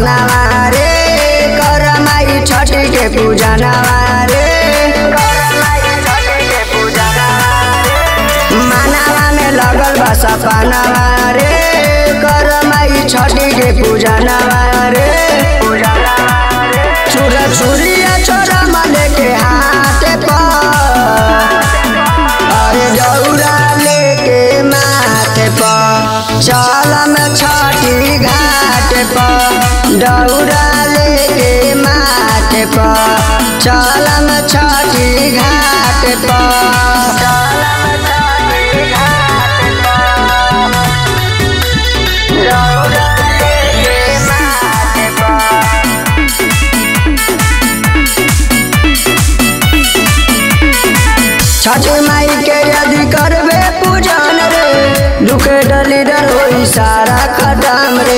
सपनावा रे कर माई छठी के पूजनवा रे मानवा में लगल बा सपनावा रे कर माई छठी के पूजनवा रे छुरा छुरिया छोरा मले के हाथ पर अरे दौरा लेके माथे पर चलम छठी घाट पर दौरा लेके माथे पर चलम छठी घाट पर दौरा लेके माथे पर छठ माई के यदि करबे पूजन रे दुखे डलीडर होई सारा खत्म रे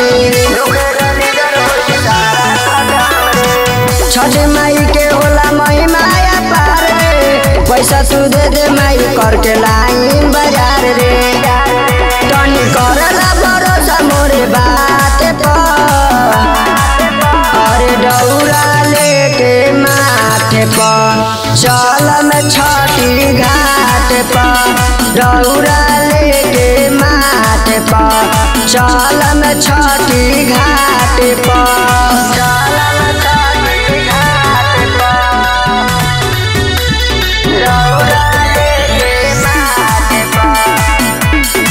छठ माई के होला महिमा पार रे पैसा तू दे दे माई करके लाइन बाजार रे तनी करला भरोसा मोरे बात पर अरे दौरा लेके माथे पर चलम छठी घाट पर दौरा लेके माथे पर चलम छठी घाट पर चलम छठी घाट पर दौरा लेके माथे पर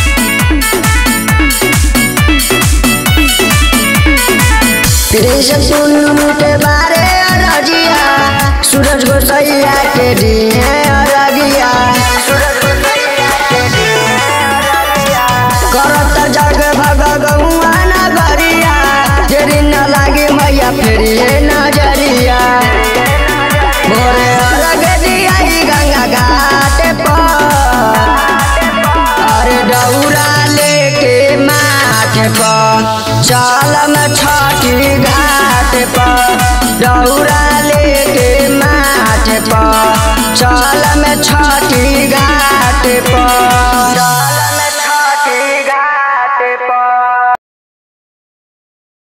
कृष्ण सुन के बारे अरजिया सूरज गोसैया के दिए अरगिया करत जग भग गौआ नगरिया तेरी न लागे मैया फेरिए नजरिया भोरे अरग दियाई गंगा घाट पर अरे दौरा लेके माथे पर चलम छठी घाट पर दौरा लेके माथे पर चलम छठी घाट पर